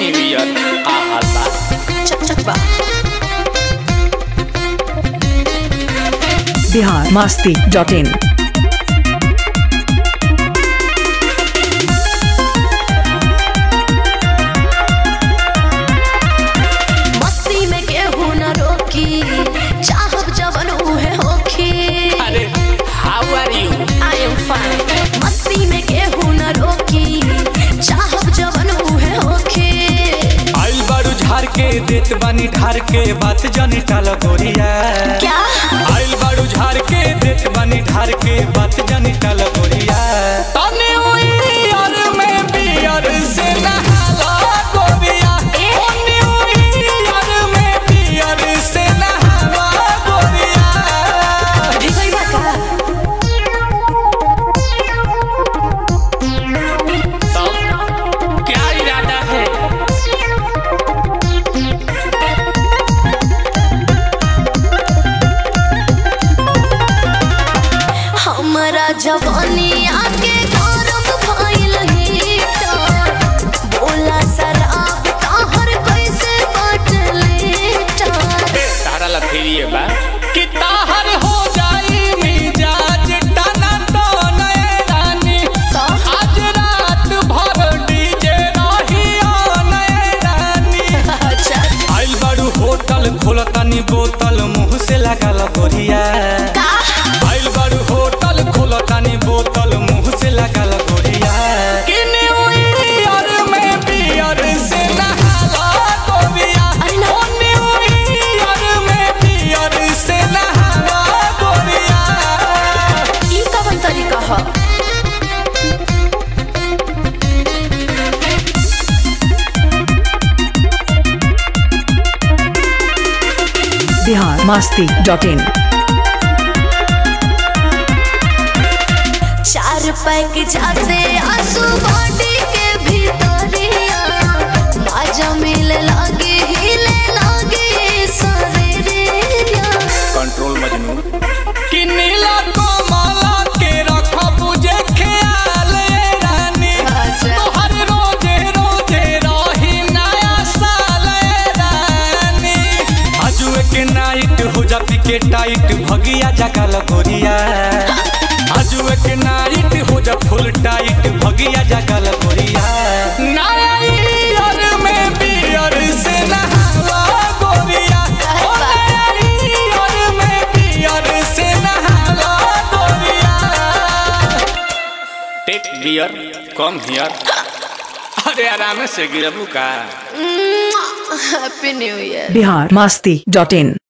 New year आ हाल बा चक चक बा बिहार मस्ती डॉट इन मस्ती में केहू न रोकी चाहब जवन उहे होखी अरे how are you I am fine मस्ती में केहू न रोकी चाहब जवन उहे होखी आइल बारू झार के देत बानी ढार के बात जानी टाल गोरिया क्या आइल बारू झार के देत बानी ढार के बात जानी टाल गोरिया तने ईयर में बियर से नहाला गोरिया ए? तने ईयर में बियर से नहाला गोरिया भिगई बा का तब क्या इरादा है हमरा जवानी आके गौरव भइल हीटर बोला शराब ताहर कैसे बाटले टार तारा लथेरिए बा कि ताहर हो जाई मिजाज टना टने रानी तो आज रात भर डीजे रही नए रानी अच्छा आइल बारू होटल खोलतानी बोतल मुंह से लागल गोरिया का आइल बारू होटल खोलतानी बोतल मुंह से लागल गोरिया कि न्यू ईयर में बियर से नहाला गोरिया अरे ना। ओ न्यू ईयर में बियर से नहाला गोरिया ई कवन तरीका ह बिहार मस्ती डॉट इन चार पैक जाते आंसू बॉडी के भीतरिया माजा मिले लागे हिले लागे शरीरिया कंट्रोल मजनू कि नीला कमला के रखब जे ख्याल ए रानी अच्छा। तोहर रोजे रोजे रही नया साल ए रानी आजुए के नाइट हो जाती के टाइट भगिया जगल गोरिया आजुए के नाइट हो जा फुल टाइट भगिया जगल गोरिया नया ईयर में बियर से नहाला गोरिया ओ नया ईयर में बियर से नहाला गोरिया टेक बियर कम हियर अरे आराम से गिरबू का happy new year Bihar Masti dot इन